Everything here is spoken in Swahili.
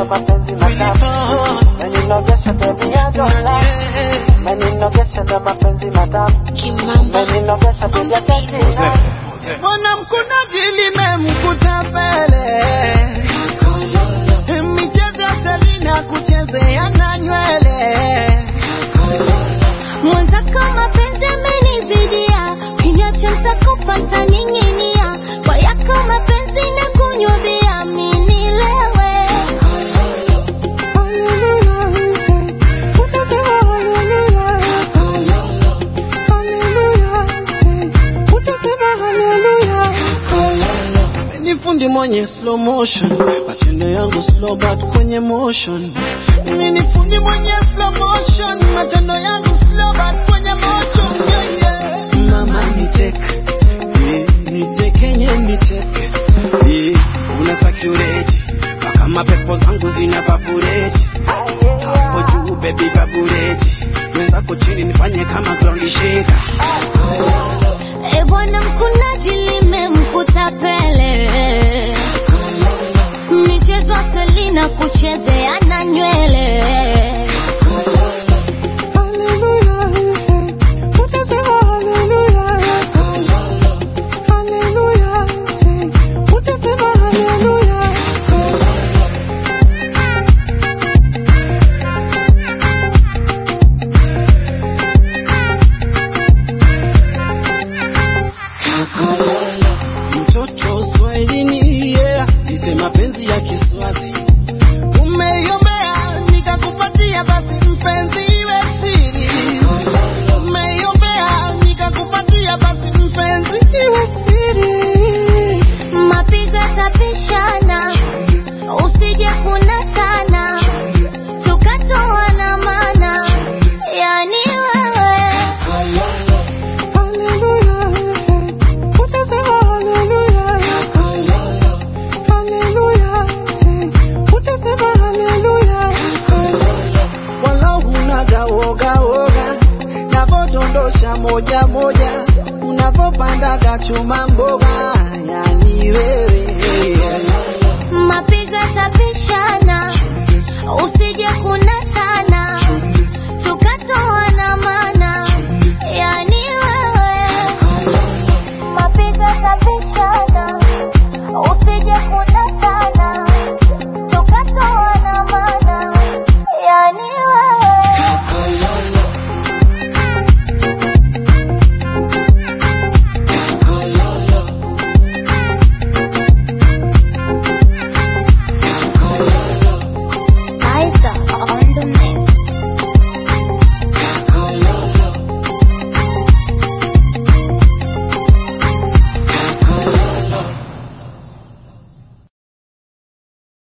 mapenzi matamu meninogesha baby I don't lie meninogesha na mapenzi matamu meninogesha baby I can't deny Mbona mkunaji limemkuta pele michezo ya Selina kuchezea na nywele Mwenzako mapenzi amenizidia, kiniacha nitakufa ntaning'inia. Kwa yako mapenzi na kunywa bia, mi nilewe. ni fundi mwenye slow motion, matendo yangu slow but kwenye motion. Mimi ni fundi mwenye slow motion, matendo yangu slow but kwenye motion. Yeah, yeah. Mama nicheke, yeah, nichekenye nicheke, yeah, una sakureti mpaka mapepo zangu zina vabureti hapo juu baby vabureti mwenzako chini nifanye kama ground shaker. E bwana mkunaji limemkuta pele